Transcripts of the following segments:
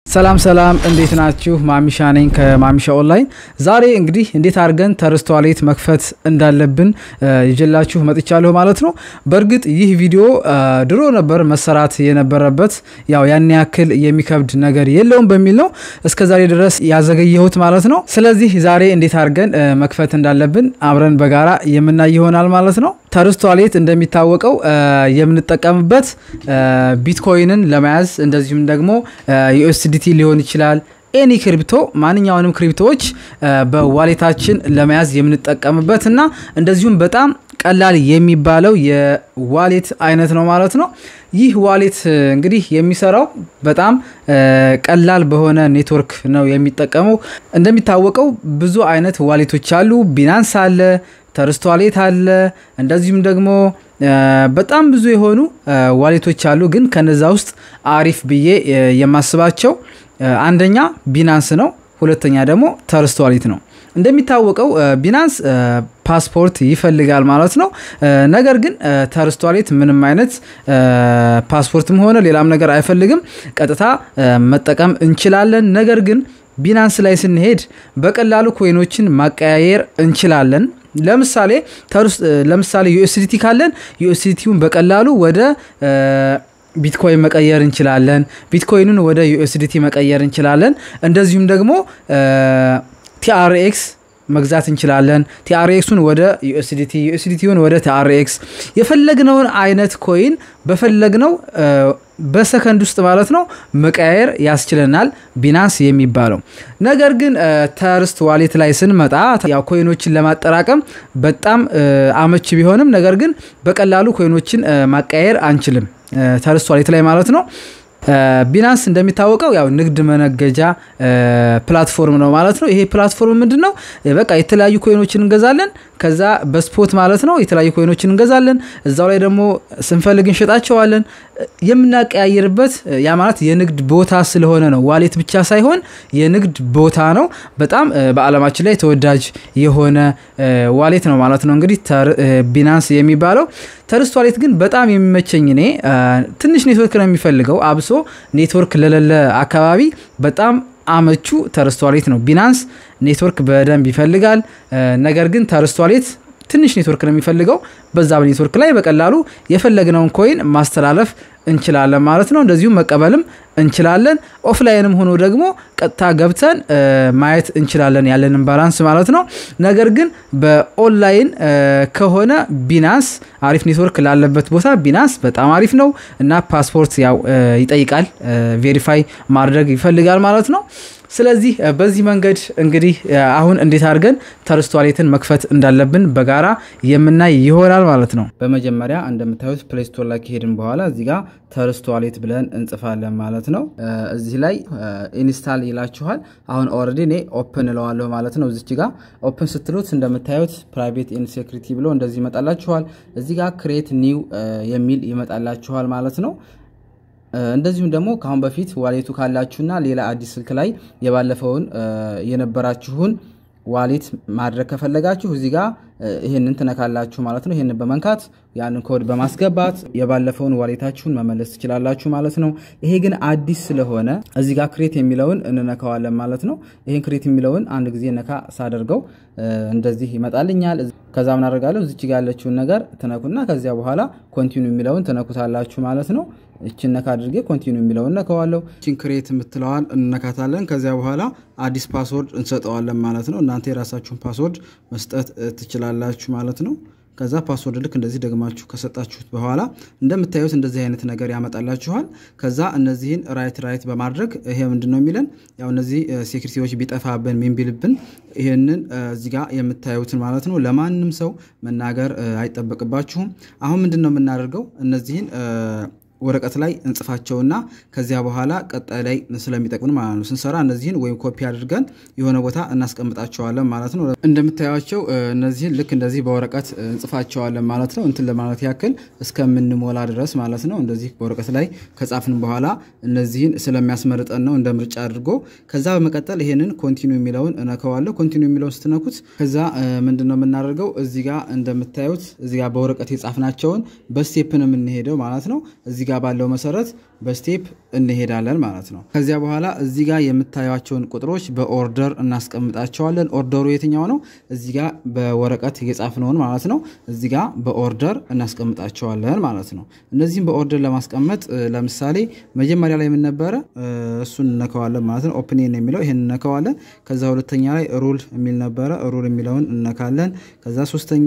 ሰላም ሰላም፣ እንዴት ናችሁ? ማሚሻ ነኝ ከማሚሻ ኦንላይን። ዛሬ እንግዲህ እንዴት አድርገን ተርስ ዋሌት መክፈት እንዳለብን ይዤላችሁ መጥቻለሁ ማለት ነው። በእርግጥ ይህ ቪዲዮ ድሮ ነበር መሰራት የነበረበት፣ ያው ያን ያክል የሚከብድ ነገር የለውም በሚል ነው እስከ ዛሬ ድረስ ያዘገየሁት ማለት ነው። ስለዚህ ዛሬ እንዴት አድርገን መክፈት እንዳለብን አብረን በጋራ የምናይ ይሆናል ማለት ነው። ተርስ ዋሌት እንደሚታወቀው የምንጠቀምበት ቢትኮይንን ለመያዝ እንደዚሁም ደግሞ ዩኤስዲቲ ሊሆን ይችላል ኤኒ ክሪፕቶ ማንኛውንም ክሪፕቶዎች በዋሌታችን ለመያዝ የምንጠቀምበት እና እንደዚሁም በጣም ቀላል የሚባለው የዋሌት አይነት ነው ማለት ነው። ይህ ዋሌት እንግዲህ የሚሰራው በጣም ቀላል በሆነ ኔትወርክ ነው የሚጠቀመው። እንደሚታወቀው ብዙ አይነት ዋሌቶች አሉ። ቢናንስ አለ፣ ተርስት ዋሌት አለ፣ እንደዚሁም ደግሞ በጣም ብዙ የሆኑ ዋሌቶች አሉ። ግን ከነዛ ውስጥ አሪፍ ብዬ የማስባቸው አንደኛ ቢናንስ ነው። ሁለተኛ ደግሞ ተርስት ዋሌት ነው። እንደሚታወቀው ቢናንስ ፓስፖርት ይፈልጋል ማለት ነው። ነገር ግን ተርስት ዋሌት ምንም አይነት ፓስፖርትም ሆነ ሌላም ነገር አይፈልግም። ቀጥታ መጠቀም እንችላለን። ነገር ግን ቢናንስ ላይ ስንሄድ በቀላሉ ኮይኖችን ማቀያየር እንችላለን። ለምሳሌ ለምሳሌ ዩኤስዲቲ ካለን ዩኤስዲቲውን በቀላሉ ወደ ቢትኮይን መቀየር እንችላለን። ቢትኮይኑን ወደ ዩኤስዲቲ መቀየር እንችላለን። እንደዚሁም ደግሞ ቲአርኤክስ መግዛት እንችላለን። ቲአርኤክሱን ወደ ዩኤስዲቲ፣ ዩኤስዲቲውን ወደ ቲአርኤክስ የፈለግነውን አይነት ኮይን በፈለግነው በሰከንድ ውስጥ ማለት ነው መቀያየር ያስችለናል ቢናንስ የሚባለው። ነገር ግን ተርስት ዋሌት ላይ ስንመጣ ያው ኮይኖችን ለማጠራቀም በጣም አመች ቢሆንም ነገር ግን በቀላሉ ኮይኖችን ማቀያየር አንችልም ተርስት ዋሌት ላይ ማለት ነው። ቢናንስ እንደሚታወቀው ያው ንግድ መነገጃ ፕላትፎርም ነው ማለት ነው። ይሄ ፕላትፎርም ምንድን ነው? በቃ የተለያዩ ኮይኖችን እንገዛለን። ከዛ በስፖት ማለት ነው የተለያዩ ኮይኖችን እንገዛለን። እዛው ላይ ደግሞ ስንፈልግ እንሸጣቸዋለን። የምናቀያየርበት ያ ማለት የንግድ ቦታ ስለሆነ ነው። ዋሌት ብቻ ሳይሆን የንግድ ቦታ ነው። በጣም በዓለማችን ላይ ተወዳጅ የሆነ ዋሌት ነው ማለት ነው። እንግዲህ ቢናንስ የሚባለው ተርስት ዋሌት ግን በጣም የሚመቸኝ እኔ ትንሽ ኔትወርክ ነው የሚፈልገው አብሶ ኔትወርክ ለሌለ አካባቢ በጣም አመቹ ተርስት ዋሌት ነው። ቢናንስ ኔትወርክ በደንብ ይፈልጋል። ነገር ግን ተርስት ዋሌት ትንሽ ኔትወርክ ነው የሚፈልገው። በዛ በኔትወርክ ላይ በቀላሉ የፈለግነውን ኮይን ማስተላለፍ እንችላለን ማለት ነው። እንደዚሁም መቀበልም እንችላለን። ኦፍላይንም ሆኖ ደግሞ ቀጥታ ገብተን ማየት እንችላለን ያለንን ባላንስ ማለት ነው። ነገር ግን በኦንላይን ከሆነ ቢናንስ አሪፍ ኔትወርክ ላለበት ቦታ ቢናንስ በጣም አሪፍ ነው እና ፓስፖርት ያው ይጠይቃል፣ ቬሪፋይ ማድረግ ይፈልጋል ማለት ነው። ስለዚህ በዚህ መንገድ እንግዲህ አሁን እንዴት አድርገን ተርስት ዋሌትን መክፈት እንዳለብን በጋራ የምናይ ይሆናል ማለት ነው። በመጀመሪያ እንደምታዩት ፕሌይ ስቶር ላይ ከሄድን በኋላ እዚህ ጋር ተርስት ዋሌት ብለን እንጽፋለን ማለት ነው። እዚህ ላይ ኢንስታል ይላችኋል። አሁን ኦልሬዲ እኔ ኦፕን እለዋለሁ ማለት ነው። እዚች ጋር ኦፕን ስትሉት እንደምታዩት ፕራይቬት ኤንድ ሴኩሪቲ ብሎ እንደዚህ ይመጣላችኋል። እዚህ ጋር ክሬት ኒው የሚል ይመጣላችኋል ማለት ነው። እንደዚሁም ደግሞ ከአሁን በፊት ዋሌቱ ካላችሁና ሌላ አዲስ ስልክ ላይ የባለፈውን የነበራችሁን ዋሌት ማድረግ ከፈለጋችሁ እዚህ ጋር ይህንን ትነካላችሁ ማለት ነው። ይህንን በመንካት ያንን ኮድ በማስገባት የባለፈውን ዋሌታችሁን መመለስ ትችላላችሁ ማለት ነው። ይሄ ግን አዲስ ስለሆነ እዚህ ጋር ክሬት የሚለውን እንነካዋለን ማለት ነው። ይህን ክሬት የሚለውን አንድ ጊዜ ነካ ሳደርገው እንደዚህ ይመጣልኛል። ከዛ ምን አደርጋለሁ እዚች ጋር ያለችውን ነገር ትነኩና ከዚያ በኋላ ኮንቲኒ የሚለውን ትነኩታላችሁ ማለት ነው። እችን ነካ አድርጌ ኮንቲኒ የሚለውን ነከዋለሁ። እችን ክሬት የምትለዋል እንነካታለን። ከዚያ በኋላ አዲስ ፓስወርድ እንሰጠዋለን ማለት ነው። እናንተ የራሳችሁን ፓስወርድ መስጠት ትችላላችሁ ማለት ነው። ከዛ ፓስወርድ ልክ እንደዚህ ደግማችሁ ከሰጣችሁት በኋላ እንደምታዩት እንደዚህ አይነት ነገር ያመጣላችኋል። ከዛ እነዚህን ራይት ራይት በማድረግ ይሄ ምንድን ነው የሚለን ያው እነዚህ ሴኩሪቲዎች ቢጠፋብን ምን ቢልብን ይህንን እዚህ ጋር የምታዩትን ማለት ነው ለማንም ሰው መናገር አይጠበቅባችሁም። አሁን ምንድን ነው የምናደርገው እነዚህን ወረቀት ላይ እንጽፋቸውና ከዚያ በኋላ ቀጣይ ላይ ስለሚጠቅምን ማለት ነው ስንሰራ እነዚህን ወይም ኮፒ አድርገን የሆነ ቦታ እናስቀምጣቸዋለን ማለት ነው። እንደምታዩቸው እነዚህን ልክ እንደዚህ በወረቀት እንጽፋቸዋለን ማለት ነው። እንትን ለማለት ያክል እስከምንሞላ ድረስ ማለት ነው። እንደዚህ በወረቀት ላይ ከጻፍን በኋላ እነዚህን ስለሚያስመርጠን ነው እንደ ምርጫ አድርጎ። ከዛ በመቀጠል ይሄንን ኮንቲኒ የሚለውን እነከዋለሁ። ኮንቲኒ የሚለውን ስትነኩት ከዛ ምንድን ነው የምናደርገው እዚህ ጋር እንደምታዩት እዚህ ጋር በወረቀት የጻፍናቸውን በስቴፕ ነው የምንሄደው ማለት ነው። እዚህ ጋር ባለው መሰረት በስቴፕ እንሄዳለን ማለት ነው። ከዚያ በኋላ እዚህ ጋር የምታዩቸውን ቁጥሮች በኦርደር እናስቀምጣቸዋለን። ኦርደሩ የትኛው ነው? እዚህ ጋር በወረቀት የጻፍነውን ማለት ነው። እዚህ ጋር በኦርደር እናስቀምጣቸዋለን ማለት ነው። እነዚህም በኦርደር ለማስቀመጥ ለምሳሌ መጀመሪያ ላይ ምን ነበረ? እሱን እነከዋለን ማለት ነው። ኦፕኔን የሚለው ይህን እነከዋለን። ከዛ ሁለተኛ ላይ ሩል የሚል ነበረ። ሩል የሚለውን እነካለን። ከዛ ሶስተኛ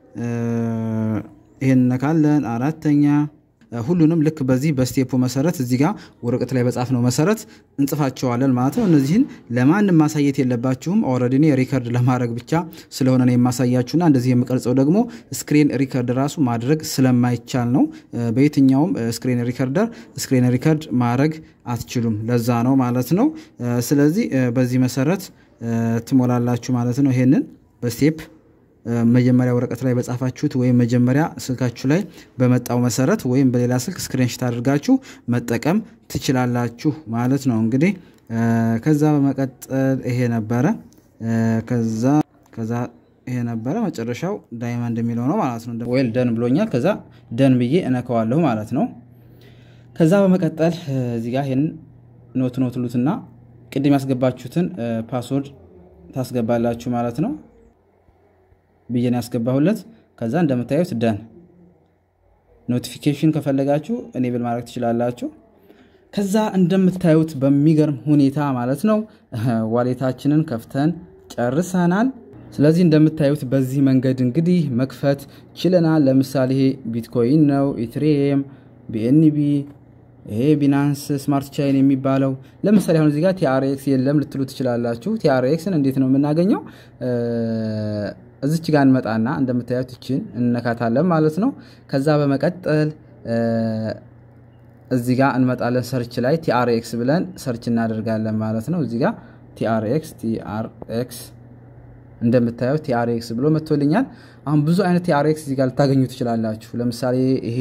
ይህን እነካለን። አራተኛ ሁሉንም ልክ በዚህ በስቴፑ መሰረት እዚህ ጋር ወረቀት ላይ በጻፍነው መሰረት እንጽፋቸዋለን ማለት ነው። እነዚህን ለማንም ማሳየት የለባችሁም። ኦልሬዲ እኔ ሪከርድ ለማድረግ ብቻ ስለሆነ ነው የማሳያችሁና እንደዚህ የምቀርጸው ደግሞ ስክሪን ሪከርድ ራሱ ማድረግ ስለማይቻል ነው። በየትኛውም ስክሪን ሪከርደር ስክሪን ሪከርድ ማድረግ አትችሉም። ለዛ ነው ማለት ነው። ስለዚህ በዚህ መሰረት ትሞላላችሁ ማለት ነው። ይሄንን በስቴፕ መጀመሪያ ወረቀት ላይ በጻፋችሁት ወይም መጀመሪያ ስልካችሁ ላይ በመጣው መሰረት ወይም በሌላ ስልክ ስክሪንሽት አድርጋችሁ መጠቀም ትችላላችሁ ማለት ነው። እንግዲህ ከዛ በመቀጠል ይሄ ነበረ። ከዛ ከዛ ይሄ ነበረ መጨረሻው ዳይመንድ የሚለው ነው ማለት ነው። ወይል ደን ብሎኛል። ከዛ ደን ብዬ እነከዋለሁ ማለት ነው። ከዛ በመቀጠል እዚህ ጋር ይህን ኖት ኖት ሉትና ቅድም ያስገባችሁትን ፓስወርድ ታስገባላችሁ ማለት ነው ብዬን ያስገባሁለት። ከዛ እንደምታዩት ደን ኖቲፊኬሽን ከፈለጋችሁ እኔብል ማድረግ ትችላላችሁ። ከዛ እንደምታዩት በሚገርም ሁኔታ ማለት ነው ዋሌታችንን ከፍተን ጨርሰናል። ስለዚህ እንደምታዩት በዚህ መንገድ እንግዲህ መክፈት ችለናል። ለምሳሌ ይሄ ቢትኮይን ነው፣ ኢትሪየም፣ ቢኤንቢ ይሄ ቢናንስ ስማርት ቻይን የሚባለው ለምሳሌ አሁን እዚህ ጋር ቲአርኤክስ የለም ልትሉ ትችላላችሁ። ቲአርኤክስን እንዴት ነው የምናገኘው? እዚች ጋር እንመጣና እንደምታዩት ይችን እንነካታለን ማለት ነው። ከዛ በመቀጠል እዚህ ጋር እንመጣለን። ሰርች ላይ ቲአርኤክስ ብለን ሰርች እናደርጋለን ማለት ነው። እዚህ ጋር ቲአርኤክስ ቲአርኤክስ እንደምታዩት ቲአርኤክስ ብሎ መጥቶልኛል። አሁን ብዙ አይነት ቲአርኤክስ እዚህ ጋር ልታገኙ ትችላላችሁ። ለምሳሌ ይሄ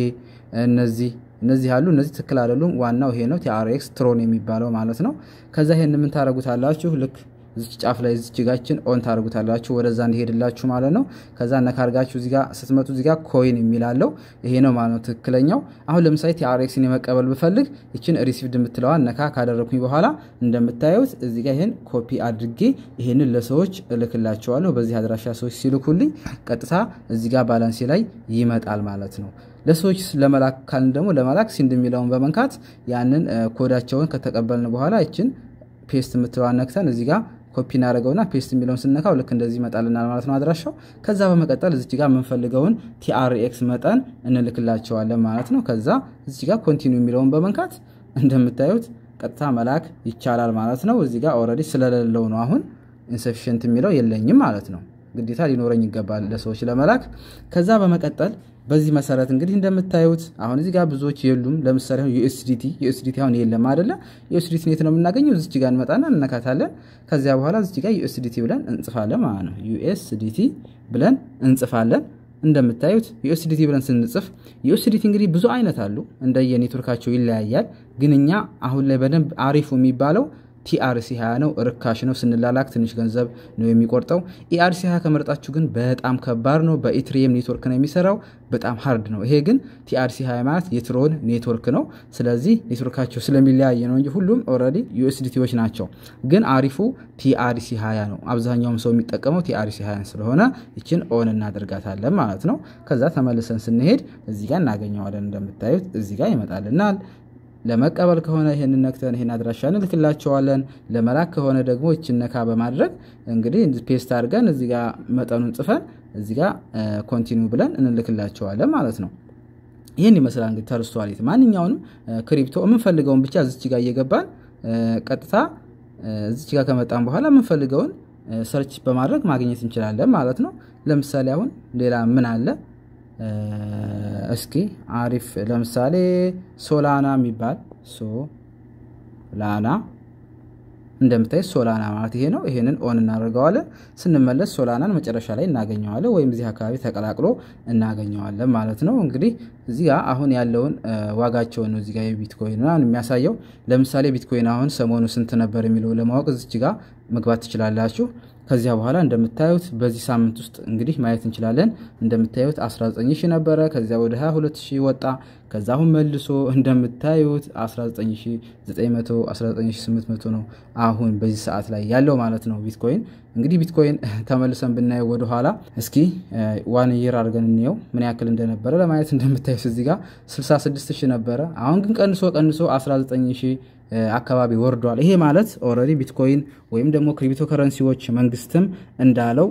እነዚህ እነዚህ ያሉ እነዚህ ትክክል አይደሉም። ዋናው ይሄ ነው ቲአርኤክስ ትሮን የሚባለው ማለት ነው። ከዛ ይሄን ምን ታደርጉታላችሁ ልክ እዚች ጫፍ ላይ እዚች ጋችን ኦን ታደርጉታላችሁ ወደዛ እንዲሄድላችሁ ማለት ነው። ከዛ ነካርጋችሁ እዚጋ ስትመጡ እዚጋ ኮይን የሚላለው ይሄ ነው ማለት ነው ትክክለኛው። አሁን ለምሳሌ ቲአርኤክስን የመቀበል ብፈልግ ይችን ሪሲቭድ የምትለዋን ነካ ካደረግኩኝ በኋላ እንደምታዩት እዚጋ ይህን ኮፒ አድርጌ ይሄንን ለሰዎች እልክላቸዋለሁ። በዚህ አድራሻ ሰዎች ሲልኩልኝ ቀጥታ እዚጋ ባላንሴ ላይ ይመጣል ማለት ነው። ለሰዎች ለመላክ ካልን ደግሞ ለመላክ ሲንድ የሚለውን በመንካት ያንን ኮዳቸውን ከተቀበልን በኋላ ይችን ፔስት የምትለዋን ነክተን እዚህ ጋር ኮፒ እናደርገውና ፔስት የሚለውን ስነካው ልክ እንደዚህ ይመጣልናል ማለት ነው አድራሻው። ከዛ በመቀጠል እዚች ጋር የምንፈልገውን ቲአርኤክስ መጠን እንልክላቸዋለን ማለት ነው። ከዛ እዚች ጋር ኮንቲኒ የሚለውን በመንካት እንደምታዩት ቀጥታ መላክ ይቻላል ማለት ነው። እዚህ ጋር ኦልሬዲ ስለሌለው ነው አሁን ኢንሰፊሽንት የሚለው የለኝም ማለት ነው። ግዴታ ሊኖረኝ ይገባል ለሰዎች ለመላክ። ከዛ በመቀጠል በዚህ መሰረት እንግዲህ እንደምታዩት አሁን እዚህ ጋር ብዙዎች የሉም። ለምሳሌ አሁን ዩኤስዲቲ ዩኤስዲቲ አሁን የለም አይደለ? ዩኤስዲቲ የት ነው የምናገኘው? እዚች ጋር እንመጣና እንነካታለን። ከዚያ በኋላ እዚች ጋር ዩኤስዲቲ ብለን እንጽፋለን ማለት ነው። ዩኤስዲቲ ብለን እንጽፋለን። እንደምታዩት ዩኤስዲቲ ብለን ስንጽፍ ዩኤስዲቲ እንግዲህ ብዙ አይነት አሉ፣ እንደየ ኔትወርካቸው ይለያያል። ግን እኛ አሁን ላይ በደንብ አሪፉ የሚባለው ቲአርሲ 20 ነው። ርካሽ ነው። ስንላላክ ትንሽ ገንዘብ ነው የሚቆርጠው። ኢአርሲ 20 ከመረጣችሁ ግን በጣም ከባድ ነው። በኢትሪየም ኔትወርክ ነው የሚሰራው። በጣም ሀርድ ነው። ይሄ ግን ቲአርሲ 20 ማለት የትሮን ኔትወርክ ነው። ስለዚህ ኔትወርካቸው ስለሚለያየ ነው እንጂ ሁሉም ኦልሬዲ ዩኤስዲቲዎች ናቸው። ግን አሪፉ ቲአርሲ 20 ነው። አብዛኛውም ሰው የሚጠቀመው ቲአርሲ 20 ስለሆነ ይችን ኦን እናደርጋታለን ማለት ነው። ከዛ ተመልሰን ስንሄድ እዚህ ጋር እናገኘዋለን። እንደምታዩት እዚህ ጋር ይመጣልናል። ለመቀበል ከሆነ ይህን ነክተን ይህን አድራሻ እንልክላቸዋለን። ለመላክ ከሆነ ደግሞ ይችን ነካ በማድረግ እንግዲህ ፔስት አድርገን እዚ ጋ መጠኑን ጽፈን እዚ ጋ ኮንቲኒው ብለን እንልክላቸዋለን ማለት ነው። ይህን ይመስላል እንግዲህ ተርሷሊት ማንኛውንም ክሪፕቶ የምንፈልገውን ብቻ እዚች ጋር እየገባን ቀጥታ እዚች ጋር ከመጣን በኋላ የምንፈልገውን ሰርች በማድረግ ማግኘት እንችላለን ማለት ነው። ለምሳሌ አሁን ሌላ ምን አለ? እስኪ አሪፍ ለምሳሌ ሶላና የሚባል ሶላና እንደምታይ ሶላና ማለት ይሄ ነው። ይሄንን ኦን እናደርገዋለን። ስንመለስ ሶላናን መጨረሻ ላይ እናገኘዋለን፣ ወይም እዚህ አካባቢ ተቀላቅሎ እናገኘዋለን ማለት ነው። እንግዲህ እዚህ ጋር አሁን ያለውን ዋጋቸውን ነው እዚህ ጋር የቢትኮይን ምናምን የሚያሳየው። ለምሳሌ ቢትኮይን አሁን ሰሞኑ ስንት ነበር የሚለው ለማወቅ እዚች ጋር መግባት ትችላላችሁ። ከዚያ በኋላ እንደምታዩት በዚህ ሳምንት ውስጥ እንግዲህ ማየት እንችላለን። እንደምታዩት 19 ሺህ ነበረ። ከዚያ ወደ 22 ሺህ ወጣ። ከዛ አሁን መልሶ እንደምታዩት 19900 19800 ነው አሁን በዚህ ሰዓት ላይ ያለው ማለት ነው ቢትኮይን። እንግዲህ ቢትኮይን ተመልሰን ብናየው ወደኋላ እስኪ ዋን ይር አድርገን እንየው ምን ያክል እንደነበረ ለማየት እንደምታዩት እዚህ ጋር 66 ሺህ ነበረ። አሁን ግን ቀንሶ ቀንሶ 19 ሺህ አካባቢ ወርዷል። ይሄ ማለት ኦልሬዲ ቢትኮይን ወይም ደግሞ ክሪፕቶ ከረንሲዎች መንግስትም እንዳለው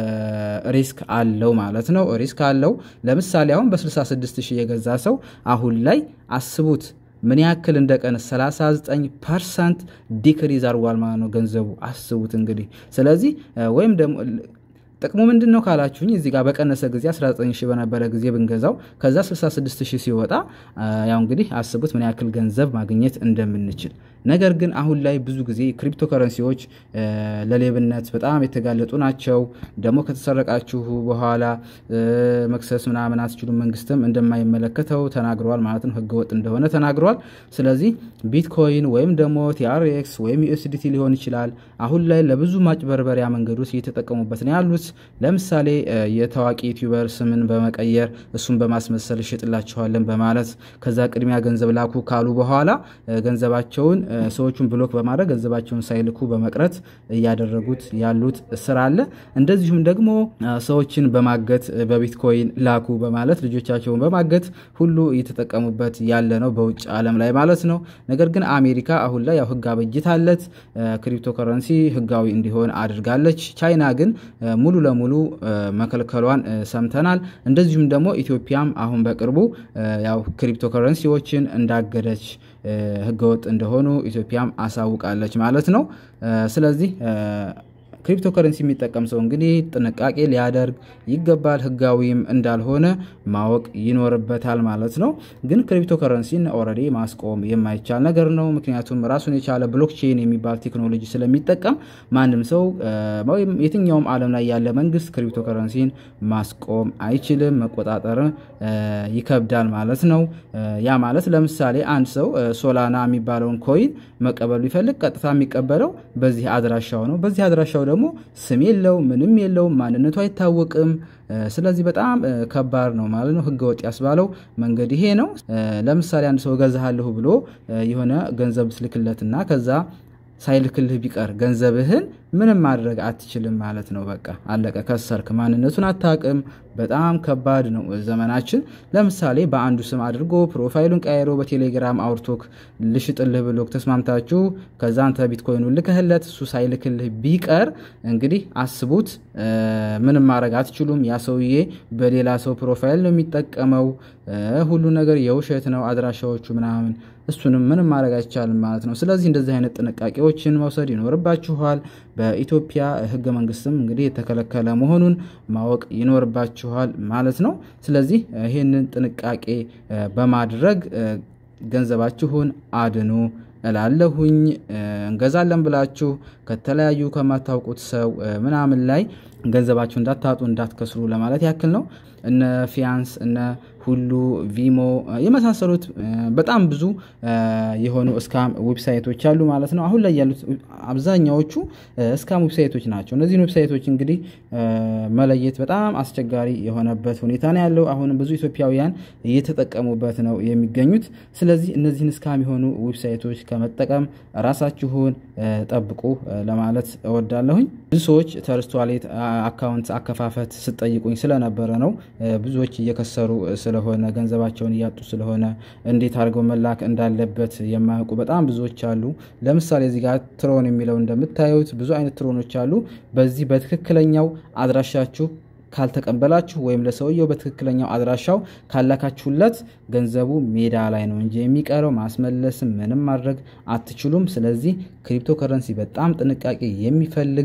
ሪስክ አለው ማለት ነው። ሪስክ አለው። ለምሳሌ አሁን በ66 ሺህ የገዛ ሰው አሁን ላይ አስቡት ምን ያክል እንደ ቀን 39 ፐርሰንት ዲክሪዝ አድርጓል ማለት ነው ገንዘቡ አስቡት እንግዲህ። ስለዚህ ወይም ደግሞ ጥቅሙ ምንድን ነው ካላችሁኝ እዚህ ጋር በቀነሰ ጊዜ 19 ሺህ በነበረ ጊዜ ብንገዛው ከዛ 66 ሺህ ሲወጣ ያው እንግዲህ አስቡት ምን ያክል ገንዘብ ማግኘት እንደምንችል። ነገር ግን አሁን ላይ ብዙ ጊዜ ክሪፕቶ ከረንሲዎች ለሌብነት በጣም የተጋለጡ ናቸው። ደግሞ ከተሰረቃችሁ በኋላ መክሰስ ምናምን አትችሉም። መንግስትም እንደማይመለከተው ተናግረዋል ማለት ነው። ህገወጥ እንደሆነ ተናግረዋል። ስለዚህ ቢትኮይን ወይም ደግሞ ቲአርኤክስ ወይም ዩኤስዲቲ ሊሆን ይችላል አሁን ላይ ለብዙ ማጭበርበሪያ መንገዶች እየተጠቀሙበት ነው ያሉት። ለምሳሌ የታዋቂ ዩቲዩበር ስምን በመቀየር እሱን በማስመሰል እሸጥላችኋለን በማለት ከዛ ቅድሚያ ገንዘብ ላኩ ካሉ በኋላ ገንዘባቸውን ሰዎቹን ብሎክ በማድረግ ገንዘባቸውን ሳይልኩ በመቅረት እያደረጉት ያሉት ስራ አለ። እንደዚሁም ደግሞ ሰዎችን በማገት በቢትኮይን ላኩ በማለት ልጆቻቸውን በማገት ሁሉ እየተጠቀሙበት ያለ ነው በውጭ ዓለም ላይ ማለት ነው። ነገር ግን አሜሪካ አሁን ላይ ያው ህግ አበጅታለት ክሪፕቶ ከረንሲ ህጋዊ እንዲሆን አድርጋለች። ቻይና ግን ሙሉ ለሙሉ መከልከሏን ሰምተናል። እንደዚሁም ደግሞ ኢትዮጵያም አሁን በቅርቡ ያው ክሪፕቶ ከረንሲዎችን እንዳገደች ህገወጥ እንደሆኑ ኢትዮጵያም አሳውቃለች ማለት ነው። ስለዚህ ክሪፕቶ ከረንሲ የሚጠቀም ሰው እንግዲህ ጥንቃቄ ሊያደርግ ይገባል። ህጋዊም እንዳልሆነ ማወቅ ይኖርበታል ማለት ነው። ግን ክሪፕቶ ከረንሲን ኦልሬዲ ማስቆም የማይቻል ነገር ነው። ምክንያቱም ራሱን የቻለ ብሎክቼን የሚባል ቴክኖሎጂ ስለሚጠቀም ማንም ሰው ወይም የትኛውም ዓለም ላይ ያለ መንግስት ክሪፕቶ ከረንሲን ማስቆም አይችልም፣ መቆጣጠር ይከብዳል ማለት ነው። ያ ማለት ለምሳሌ አንድ ሰው ሶላና የሚባለውን ኮይን መቀበሉ ቢፈልግ ቀጥታ የሚቀበለው በዚህ አድራሻው ነው። በዚህ አድራሻው ደግሞ ስም የለው ምንም የለው ማንነቱ አይታወቅም። ስለዚህ በጣም ከባድ ነው ማለት ነው። ህገወጥ ያስባለው መንገድ ይሄ ነው። ለምሳሌ አንድ ሰው እገዛሃለሁ ብሎ የሆነ ገንዘብ ስልክለትና ከዛ ሳይልክልህ ቢቀር ገንዘብህን ምንም ማድረግ አትችልም ማለት ነው። በቃ አለቀ፣ ከሰርክ። ማንነቱን አታውቅም። በጣም ከባድ ነው ዘመናችን። ለምሳሌ በአንዱ ስም አድርጎ ፕሮፋይሉን ቀይሮ በቴሌግራም አውርቶክ ልሽጥልህ ብሎክ ተስማምታችሁ ከዛ አንተ ቢትኮይኑ ልክህለት እሱ ሳይልክልህ ቢቀር እንግዲህ አስቡት፣ ምንም ማድረግ አትችሉም። ያ ሰውዬ በሌላ ሰው ፕሮፋይል ነው የሚጠቀመው። ሁሉ ነገር የውሸት ነው፣ አድራሻዎቹ ምናምን እሱንም ምንም ማድረግ አይቻልም ማለት ነው። ስለዚህ እንደዚህ አይነት ጥንቃቄዎችን መውሰድ ይኖርባችኋል። በኢትዮጵያ ህገ መንግስትም እንግዲህ የተከለከለ መሆኑን ማወቅ ይኖርባችኋል ማለት ነው። ስለዚህ ይህንን ጥንቃቄ በማድረግ ገንዘባችሁን አድኑ እላለሁኝ። እንገዛለን ብላችሁ ከተለያዩ ከማታውቁት ሰው ምናምን ላይ ገንዘባችሁ እንዳታጡ እንዳትከስሩ ለማለት ያክል ነው። እነ ፊያንስ እነ ሁሉ ቪሞ የመሳሰሉት በጣም ብዙ የሆኑ እስካም ዌብሳይቶች አሉ ማለት ነው። አሁን ላይ ያሉት አብዛኛዎቹ እስካም ዌብሳይቶች ናቸው። እነዚህን ዌብሳይቶች እንግዲህ መለየት በጣም አስቸጋሪ የሆነበት ሁኔታ ነው ያለው። አሁንም ብዙ ኢትዮጵያውያን እየተጠቀሙበት ነው የሚገኙት። ስለዚህ እነዚህን እስካም የሆኑ ዌብሳይቶች ከመጠቀም ራሳችሁን ጠብቁ ለማለት እወዳለሁኝ። ብዙ ሰዎች ተርስት ዋሌት አካውንት አከፋፈት ስጠይቁኝ ስለነበረ ነው ብዙዎች እየከሰሩ ስለሆነ ገንዘባቸውን እያጡ ስለሆነ እንዴት አድርገው መላክ እንዳለበት የማያውቁ በጣም ብዙዎች አሉ። ለምሳሌ እዚህ ጋር ትሮን የሚለው እንደምታዩት ብዙ አይነት ትሮኖች አሉ። በዚህ በትክክለኛው አድራሻችሁ ካልተቀበላችሁ ወይም ለሰውየው በትክክለኛው አድራሻው ካላካችሁለት ገንዘቡ ሜዳ ላይ ነው እንጂ የሚቀረው ማስመለስም ምንም ማድረግ አትችሉም። ስለዚህ ክሪፕቶ ከረንሲ በጣም ጥንቃቄ የሚፈልግ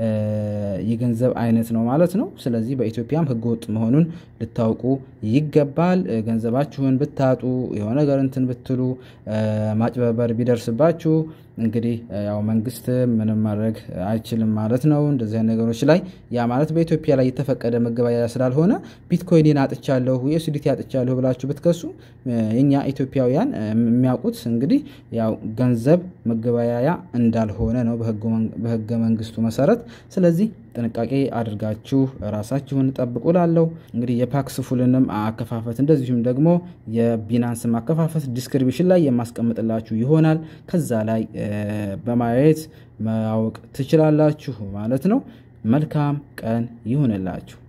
የገንዘብ አይነት ነው ማለት ነው። ስለዚህ በኢትዮጵያም ሕገወጥ መሆኑን ልታውቁ ይገባል። ገንዘባችሁን ብታጡ የሆነ ነገር እንትን ብትሉ ማጭበርበር ቢደርስባችሁ እንግዲህ ያው መንግስት ምንም ማድረግ አይችልም ማለት ነው። እንደዚህ አይነት ነገሮች ላይ ያ ማለት በኢትዮጵያ ላይ የተፈቀደ መገበያያ ስላልሆነ ቢትኮይንን አጥቻለሁ፣ ዩኤስዲቲ አጥቻለሁ ብላችሁ ብትከሱ የኛ ኢትዮጵያውያን የሚያውቁት እንግዲህ ያው ገንዘብ መገበያያ እንዳልሆነ ነው በህገ መንግስቱ መሰረት። ስለዚህ ጥንቃቄ አድርጋችሁ ራሳችሁን ጠብቁ ላለው እንግዲህ የፓክስ ፉልንም አከፋፈት እንደዚሁም ደግሞ የቢናንስ ማከፋፈት ዲስክሪፕሽን ላይ የማስቀምጥላችሁ ይሆናል። ከዛ ላይ በማየት ማወቅ ትችላላችሁ ማለት ነው። መልካም ቀን ይሁንላችሁ።